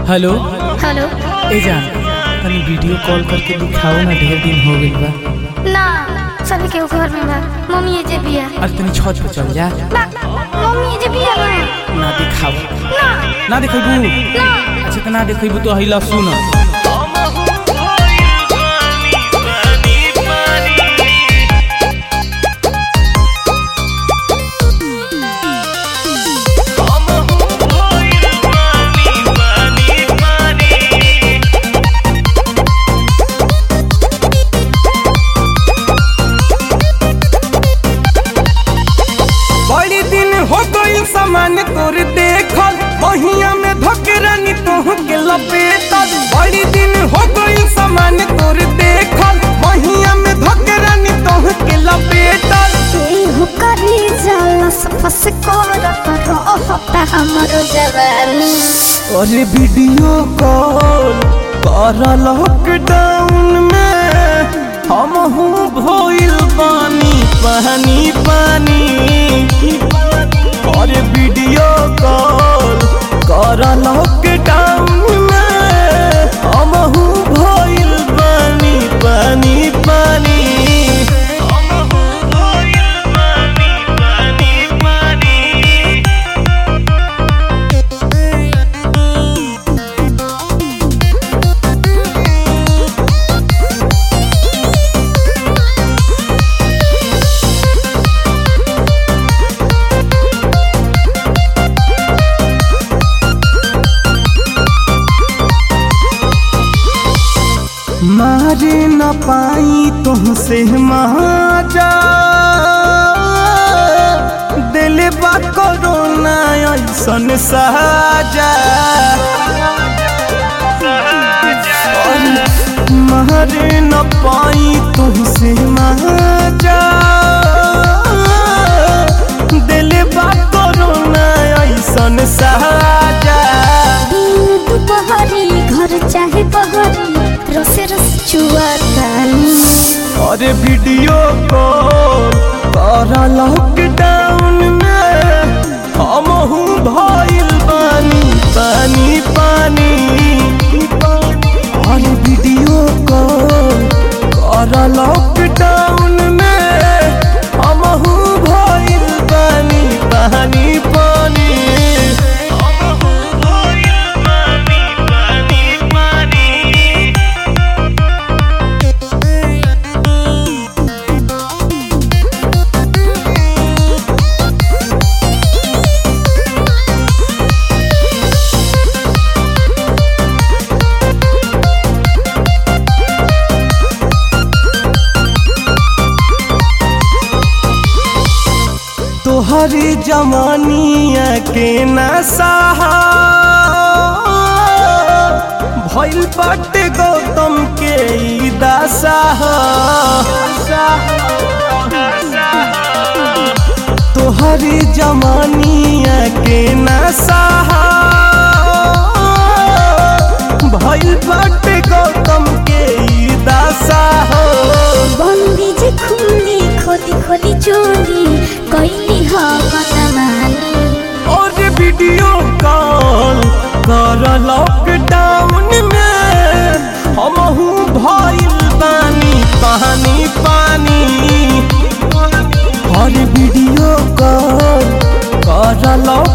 hello hello ए जान तनी video call करके दिखाओ ना ढेर दिन हो गइल बा ना सभी के घर में बा मम्मी जे बिया अरे तनी छत पे चल जा ना मम्मी जे बिया ना ना दिखाओ ना ना दिखेबू ना अच्छा तो ना दिखेबू तो हिला सुन बड़ी दिन हो गई सामान तोर देखल बहिया में धकेरानी तोह के लपेटल बड़ी दिन हो गई सामान तोर देखल बहिया में धकेरानी तोह के लपेटल केहू करी जलस फस करत रहता हमरो जवानी अरे वीडियो कॉल कर लॉकडाउन में हम हूँ भइल पानी पानी पानी अरे वीडियो कॉल कर लॉकडाउन में हम हूँ भइल पानी पानी पानी हम हूँ भइल पानी पानी पानी मारे न पाई तुमसे महाजा दिल बा कोरोना ऐसन साजा मारे न पाई तुमसे महाजा दिल बा कोरोना ऐसन साजा दिन दुपहरी घर चाहे बहरी रसे रस चुआतानी अरे वीडियो कॉल कर लॉकडाउन में हम हूँ भइल पानी पानी पानी अरे वीडियो कॉल कर लॉकडाउन में हम हूँ भइल पानी पानी पानी हम हूँ भइल पानी पानी पानी तोहरी जमानिया के नशा भइल बाटे गौतम के ई दशा तोहरी जमानिया के नशा भइल बाटे गौतम के ई दशा बंदी जे खुली खोली खोली चोली कैली ह कतमानी और वीडियो कॉल कर लॉकडाउन में हम हूँ भइल पानी पानी पानी और वीडियो कॉल कर लॉक